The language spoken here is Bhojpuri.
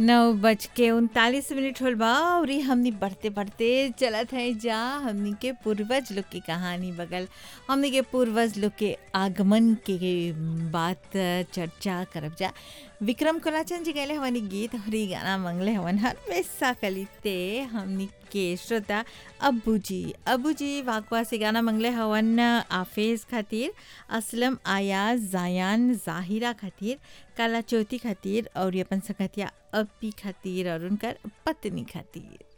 नौ बज के उनतालीस मिनट होल बा और ई हमनी बढ़ते बढ़ते चलत है जा हमनी के पूर्वज लोग की कहानी बगल हमनी के पूर्वज लोग के आगमन के बात चर्चा करब जा विक्रम कोलाचंद जी गैले हवनी गीत और ई गाना मंगले हवन हर वैसा कलिते हमनी के श्रोता अब्बू जी अब्बू जी वाकवा से गाना मंगले हवन आफेज खातिर असलम आयाज जायान जाहिरा खातिर काला चौथी खातिर और अपन सकतिया अपी खातिर और उनकर पत्नी खातिर